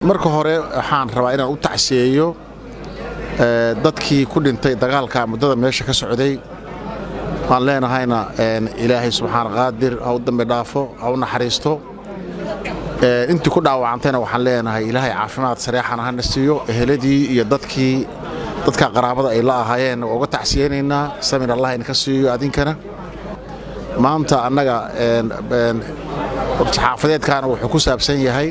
marka hore waxaan rabaa inaan u tacsiyeeyo dadkii ku dhintay dagaalka muddada meesha ka socday waan leenahayna ilaahay subxaan qaadir ha u dambi dhaafo ha u naxariisto intii ku dhaawacantayna waxaan leenahay ilaahay caafimaad sareexana hana siiyo eheladii iyo dadkii dadka qaraabada ay la ahaayeen waa uga tacsiyeynaynaa samir allah inka siiyo adinkana maanta annaga saxaafadeedkaana wuxuu ku saabsan yahay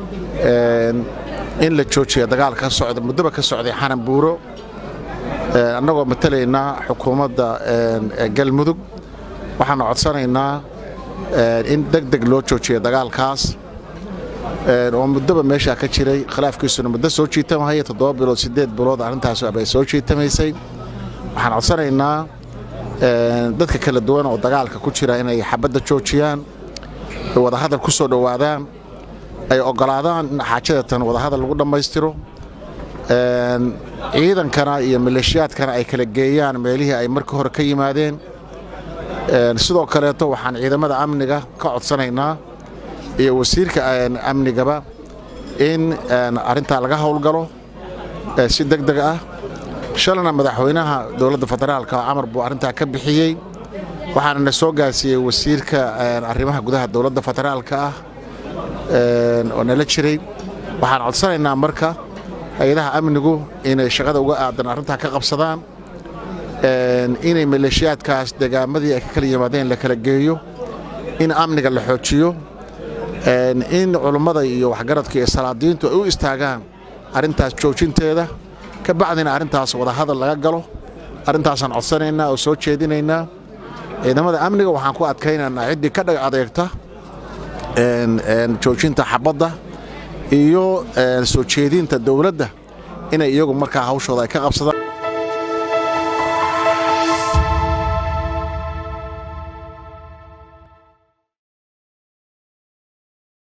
in la joojiya dagaalka ka socda muddaba ka socday xanan buuro annagoo matalaynaa xukuumadda galmudug waxaana codsanaynaa in deg deg loo joojiya dagaalkaas oo muddaba meeshaa ka jiray khilaafkiisuna muddo soo jiitamahaya toddoba bilood siddeed bilood arrintaas bay soo jiitamaysay waxaan codsanaynaa dadka kala duwan oo dagaalka ku jira inay xabadda joojiyaan ay wadahadal ku soo dhowaadaan ay oggolaadaan in xaajadatan wadahadal lagu dhammaystiro ciidankana iyo maleeshiyaadkana ay kala geeyaan meelihii ay markii hore ka yimaadeen sidoo kaleeto waxaan ciidamada amniga ka codsanaynaa iyo wasiirka amnigaba in arrintaa laga howlgalo si deg deg ah shalana madaxweynaha dowladda federaalka camar buu arrintaa ka bixiyey waxaana na soo gaarsiiyey wasiirka arrimaha gudaha dowladda federaalka ah oo nala jiray waxaan codsanaynaa marka hay-adaha amnigu inay shaqada uga aadan arrintaa ka qabsadaan inay maleeshiyaadkaas degaamadii ay ka kala yimaadeen la kala geeyo in amniga la xoojiyo in culummada iyo waxgaradka iyo salaadiintu ay u istaagaan arrintaas joojinteeda ka bacdina arrintaas wadahadal laga galo arrintaasaan codsanaynaa oo soo jeedinaynaa ciidamada amniga waxaan ku adkaynaynaa ciddii ka dhag adeegta joojinta xabadda iyo soo jeedinta dowladda inay iyagu markaa hawshooda ay ka qabsadaan